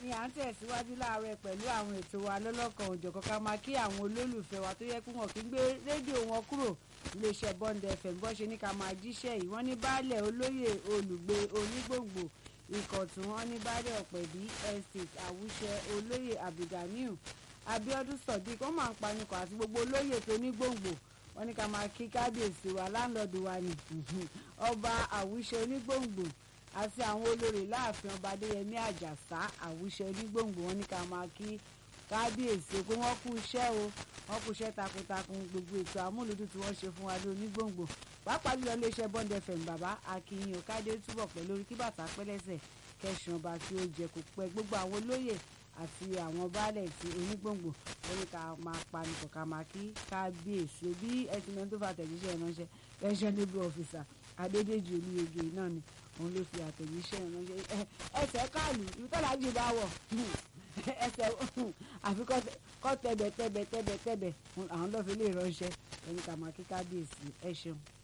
ni à ń tẹ̀síwájú láàárọ̀ pẹ̀lú àwọn ètò wa lọ́lọ́kan òjọ̀kan ká máa kí àwọn olólùfẹ́ wa tó yẹ kí wọ́n kí ń gbé rédíò wọn kúrò iléeṣẹ́ Bond FM bọ́ ṣe ní ká máa jíṣẹ́ yìí wọ́n ní baálẹ̀ olóyè olùgbé onígbòǹgbò ìkọ̀tún wọn ní baálẹ̀ ọ̀pẹ̀bí estate àwùṣẹ olóyè abdulganiu abiodun sodiq wọ́n máa ń panikọ̀ àti gbogbo olóyè tó ní gbòǹgbò wọ́n ní ká máa kí kábíyèsí wa láńlọ́ọ̀dù wa ní ọba àwùṣẹ onígbòǹgbò àti àwọn olórí láàfin ọba adéyẹmí àjàsá àwùṣẹ onígbòǹgbò wọ́n ní ká máa kí kábíyèsí pé wọ́n kú iṣẹ́ o wọ́n kú iṣẹ́ takuntakun gbogbo ètò àmúlùdún tí wọ́n ṣe fún wa ní onígbòǹgbò pàápàá jùlọ iléeṣẹ́ Bond FM bàbá akínyìn òkádé túbọ̀ pẹ̀lú orí kí bàtà pẹ́lẹ́sẹ̀ kẹsàn ọba tí ó jẹ kó pẹ́ gbogbo àwọn olóyè àti àwọn baálẹ̀ tí onígbòǹgbò wọ́n ní ká máa panupọ̀ ká máa kí kábíyèsí bí ẹtì mẹ́rin tó fà tẹ̀jíṣẹ́ ìránṣẹ́ pensionable officer adédèjì olúyege náà ni òun ló fi àtẹ̀jíṣẹ́ ìránṣẹ́ ẹsẹ̀ káàlù ìtọ́lájì bá wọ̀ ẹsẹ̀ àfi kọ́ tẹ̀bẹ̀ tẹ̀bẹ̀ tẹ̀bẹ̀ tẹ̀bẹ̀ àwọn lọ́ọ́ fi lè ránṣẹ́ ẹni ká máa kí kábíyèsí ẹ ṣeun.